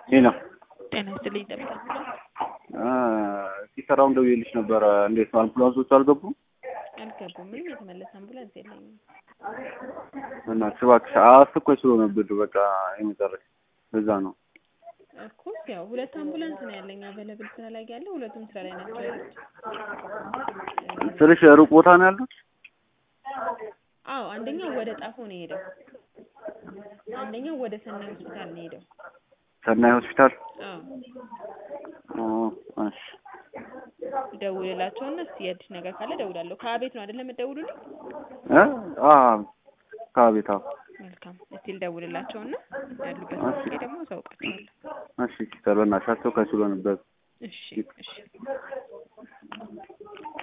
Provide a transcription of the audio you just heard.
ይህ ነው ጤና ይስጥልኝ ይጠብቃል ሲሰራውን ደውዬልሽ ነበረ። እንዴት ነው አምቡላንሶቹ አልገቡም? አልገቡም። ምንም የተመለሰ አምቡላንስ የለኝም። በእናትሽ እባክሽ አስቸኳይ ስለሆነብን በቃ የመጨረሻ በዛ ነው። እኮ ያው ሁለት አምቡላንስ ነው ያለኝ አቬለብል ስራ ላይ ያለ ሁለቱም ስራ ላይ ናቸው ያሉት። ስልሽ ሩቅ ቦታ ነው ያሉት? አዎ አንደኛው ወደ ጣፎ ነው የሄደው። አንደኛው ወደ ሰናይ ሆስፒታል ነው የሄደው። ሰናይ ሆስፒታል። አዎ ኦ፣ እሺ ደውልላቸውና እስኪ የአዲስ ነገር ካለ ደውላለሁ። ከአቤት ነው አይደለም የምትደውሉልኝ? እ አ ከቤት አዎ። መልካም እስቲ ልደውልላቸውና ያሉበት ጊዜ ደግሞ አሳውቃቸዋለሁ። እሺ ሲስተር በእናትሽ አስቸኳይ ስለሆነበት እሺ እሺ